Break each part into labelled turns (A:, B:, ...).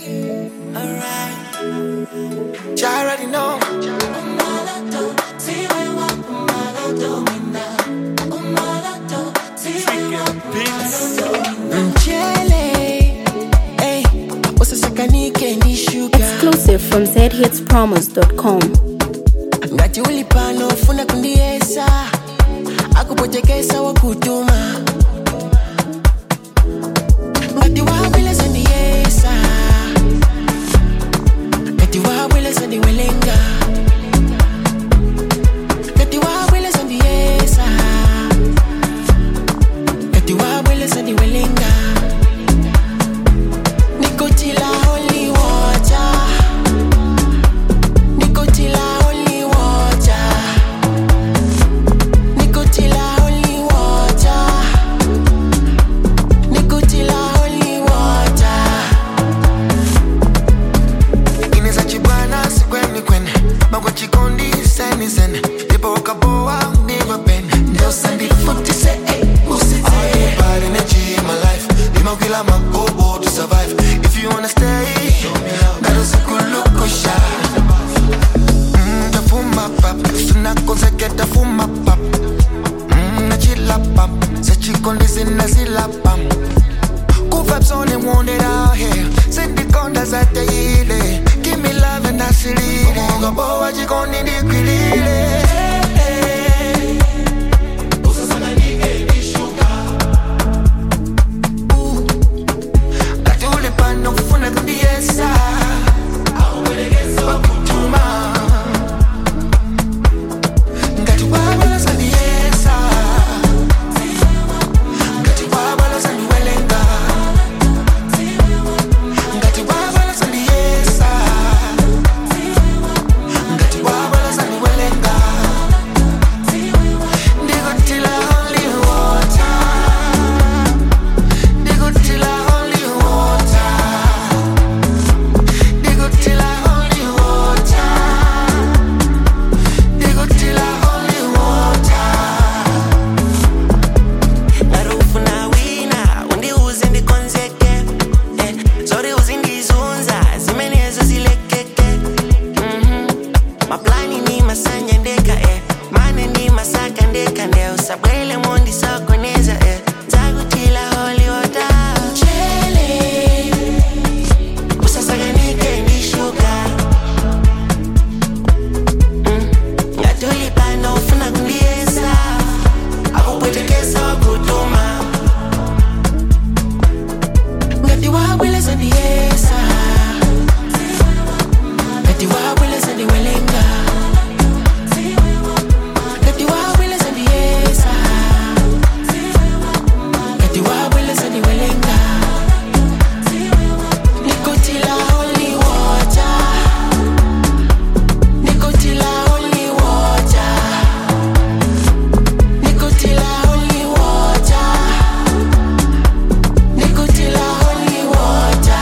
A: Alright. You already know. Mchele. Hey, usisakanike ni sugar.
B: Exclusive from zhitspromos.com.
A: ngati uli pano ufuna kundiyesa akupotekesa wakutuma ngati wabweleza ndiyesa ngati wabweleza ndiwelenga ngati wabweleza ndiyesa ngati wabweleza ndiwelenga nikotila only water Nicotila only water. Nicotila only water. Nicotila only water.
C: ineza chibwana sikweni kwene bagwa chikondi seni sene ndipo ukaboa ndiva pene ndosa ndifutise Bad energy in my life imakwila magobo to survive if you wanna stay ngalo sikuluko sha Mm, tafuma pap sinakonzeke tafuma pap Mm, nachila pap sechikondi sinazila pam Kuvibes only wanted out here Sindikonda zateyile Give me love and asilile Ngoboa jikoni ndikwilile Ooh. Kati uli pano ufuna kundiesa Wakutuma. Ngati wabala zandiesa Ngati wabala zandiwelenga ngati wabala sandiyesa ngati wabala sandiwelenga ndikutila only water ndikutila only water ndikutila only water ndikutila only water
D: ngari ufuna wina undiuze ndikonzeke eh, zori uzindizunza zimenezo zilekeke Mhm. maplani ni masanya ndeka eh. mane ni masaka ndeka nde usabwele mondi sokoneza eh. zakutila holiwota
A: Mchele.
D: usasakanike ndishuka Mm. ngatulipano ufuna kundiesa akupwetekesa wakutuma
A: ngati wabweleza ndiyesa ngati wabweleza ndiwelenga ngati wabweleza ndiyesa ngati wabweleza ndiwelenga nikotila only water nikotila only water nikotila only water Nicotila only water.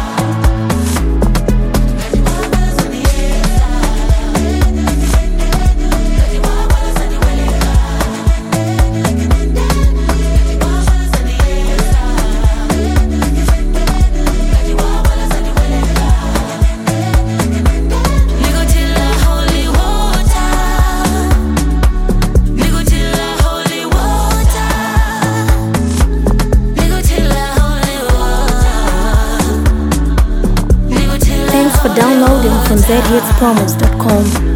E: Nicotilla holy water. Nicotilla holy water. Nicotilla holy water. Nicotilla
B: Thanks for downloading from zhitspromos.com.